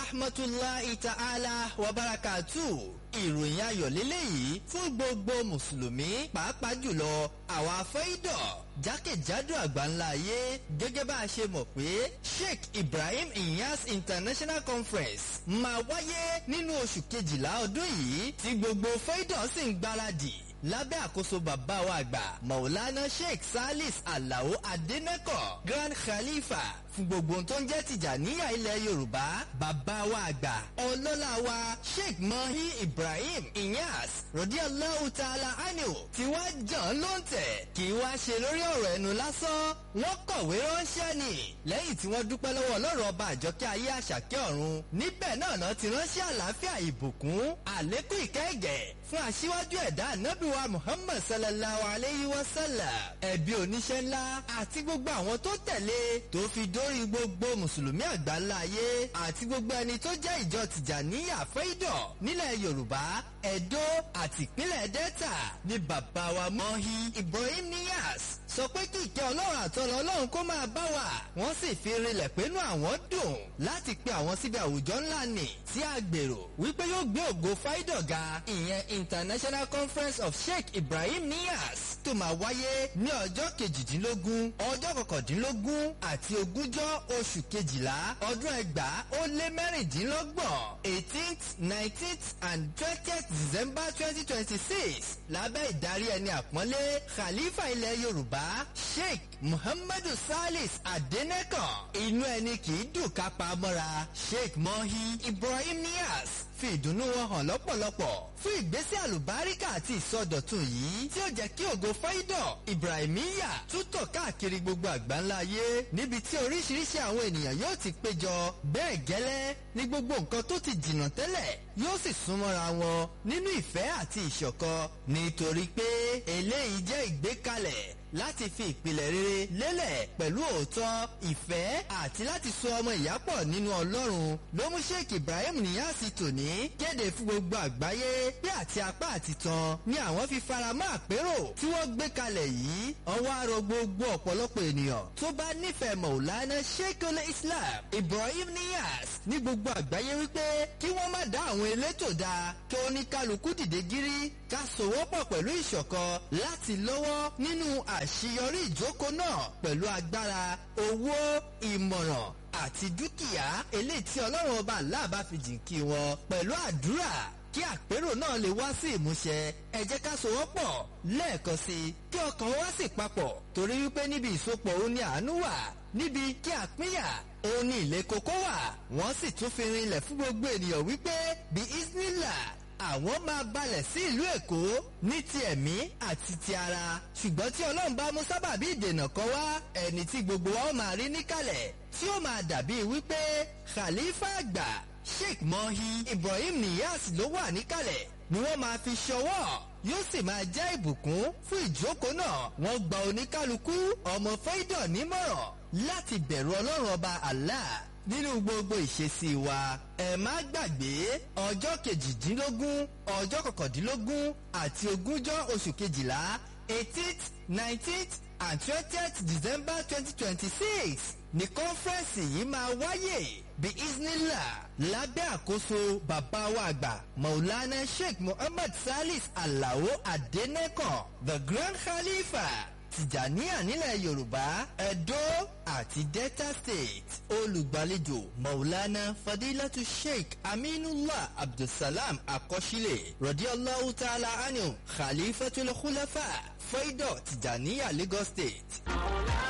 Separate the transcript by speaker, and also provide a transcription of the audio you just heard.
Speaker 1: rahmatulahi ta'ala wa barakatu ìròyìn ayọ̀ lélẹ́yìí fún gbogbo mùsùlùmí pàápàá jùlọ àwọn afẹ́ìdọ̀ jákèjádò àgbáńlá ayé gẹ́gẹ́ bá a ṣe mọ̀ pé Sheikh Ibrahim Inyas International Conference máa wáyé nínú oṣù kejìlá ọdún yìí tí gbogbo fẹ́ìdọ̀ sì ń gbáradì lábẹ́ àkóso bàbá wa àgbà Maulana Sheikh Salis Alao Adeneko Grand Khalifa fún gbogbo ohun tó ń jẹ́ Tìjàníyà ilẹ̀ Yorùbá bàbá wa àgbà ọlọ́lá wa Sheikh Mahi Ibrahim Inyas Radiyallahu Ta'ala Anhu tí wá jàn ló ń tẹ̀ kì í wá ṣe lórí ọ̀rọ̀ ẹnu lásán wọ́n kọ̀wé ránṣẹ́ ni lẹ́yìn tí wọ́n dúpẹ́ lọ́wọ́ ọlọ́run ọba àjọkẹ́ ayé àṣàkẹ́ ọ̀run níbẹ̀ náà náà ti ránṣẹ́ àlàáfíà ìbùkún àlékún ìkẹ́gẹ̀ fún aṣíwájú ẹ̀dá ànábìwá Muhammad sallallahu alayhi wa sallam ẹ̀bí oníṣẹ́ ńlá àti gbogbo àwọn tó tẹ̀lé tó fi dórí gbogbo mùsùlùmí àgbáńlá ayé àti gbogbo ẹni tó jẹ́ ìjọ Tìjàníyà fẹ́ìdọ̀ nílẹ̀ Yorùbá Ẹdó àti ìpínlẹ̀ Delta ní bàbá wa Mọ́hí Ibrahim Niyas sọ pé kí ìkẹ́ ọlọ́run àtọ́lọ́ ọlọ́run kó máa bá wa wọ́n sì fi rinlẹ̀ pẹ́nu àwọn dùn láti pe àwọn síbi àwùjọ ńlá nì tí a gbèrò wípé yóò gbé ògo fáídọ̀ ga ìyẹn International Conference of Sheikh Ibrahim Niyas tó máa wáyé ní ọjọ́ kejìdínlógún ọjọ́ kọkàndínlógún àti ogúnjọ́ oṣù kejìlá ọdún ẹgbàá ó lé mẹ́rìndínlọ́gbọ̀n eighteenth nineteenth and twentieth December twenty twenty six lábẹ́ ìdarí ẹni àpọ́nlé Khalifa ilẹ̀ Yorùbá Sheikh Muhammadu Salis Adenekan inú ẹni kì í dùn ká pa mọ́ra Sheikh Mohi Ibrahim Niyas fi ìdùnnú wọn hàn lọ́pọ̀lọpọ̀ fún ìgbésẹ̀ àlùbáríkà àti ìsọdọ̀tun yìí tí ó jẹ́ kí ògo fáídọ̀ Ibrahimiya túntọ̀ káàkiri gbogbo àgbáńlá ayé níbi tí oríṣiríṣi àwọn ènìyàn yóò ti péjọ bẹ́ẹ̀ gẹ́lẹ́ ní gbogbo nǹkan tó ti jìnnà tẹ́lẹ̀ yóò sì súnmọ́ra wọn nínú ìfẹ́ àti ìṣọ̀kan nítorí pé eléyìí jẹ́ ìgbékalẹ̀ láti fi ìpìlẹ̀ rere lélẹ̀ pẹ̀lú òótọ́ ìfẹ́ àti láti so ọmọ ìyá pọ̀ nínú Ọlọ́run ló mú Sheikh Ibrahim Niyasi tòní kéde fún gbogbo àgbáyé pé àti apá àti tan ni àwọn fi faramọ́ àpérò tí wọ́n gbé kalẹ̀ yìí ọwọ́ arọ gbogbo ọ̀pọ̀lọpọ̀ ènìyàn tó bá nífẹ̀ẹ́ Maulana Sheikhul Islam Ibrahim Niyas ní gbogbo àgbáyé wípé kí wọ́n má dá àwọn elétò dá kí oníkálukú dìde gírí ká sòwọ́pọ̀ pẹ̀lú ìṣọ̀kan láti lọ́wọ́ nínú àṣeyọrí ìjókòó náà pẹ̀lú agbára owó ìmọ̀ràn àti dúkìá eléyìí tí ọlọ́run ọba aláàbá fi jìnkí wọn pẹ̀lú àdúrà kí àpérò náà lè wá sí ìmúṣẹ ẹ jẹ́ ká sowọ́pọ̀ lẹ́ẹ̀kan sí i kí ọkàn wá sì papọ̀ torí wípé níbi ìsopọ̀ òun ni àánú wà níbi kí àpínyà òun ni ilé kókó wà wọ́n sì tún fi rinlẹ̀ fún gbogbo ènìyàn wípé bí isnila àwọn máa balẹ̀ sí ìlú Èkó ní ti ẹ̀mí àti ti ara ṣùgbọ́n tí Ọlọ́run bá mú sábàbí ìdènà kan wá ẹni tí gbogbo wa ó máa rí níkàlẹ̀ tí ó máa dàbí wípé Khalifa àgbà Sheikh Mohi Ibrahim Niyas ló wà níkàlẹ̀ ni wọ́n máa fi ṣọwọ́ yóò sì máa jẹ́ ìbùkún fún ìjókòó náà wọ́n gba oníkálukú ọmọ fẹ́dọ̀ nímọ̀ràn láti bẹ̀rù Ọlọ́run ọba Allah nínú gbogbo ìṣesí wa ẹ má gbàgbé ọjọ́ kejìdínlógún ọjọ́ kọkàndínlógún àti ogúnjọ́ oṣù kejìlá eighteenth nineteenth and twentieth December twenty twenty six ní kọ́nfẹ́rẹ́nsì yìí máa wáyé bí isnila lábẹ́ àkóso bàbá wa àgbà Maulana Sheikh Muhammad Salis Alao Adenekan the Grand Khalifa Tìjàníyà nílẹ̀ Yorùbá Ẹdó àti Delta State olùgbàlejò Maulana Fadilatu Sheikh Aminullah Abdulsalam Akọ́sílẹ̀ Radiyallahu Ta'ala Anhu Khalifatul Khulafa Faido Tìjàníyà Lagos State.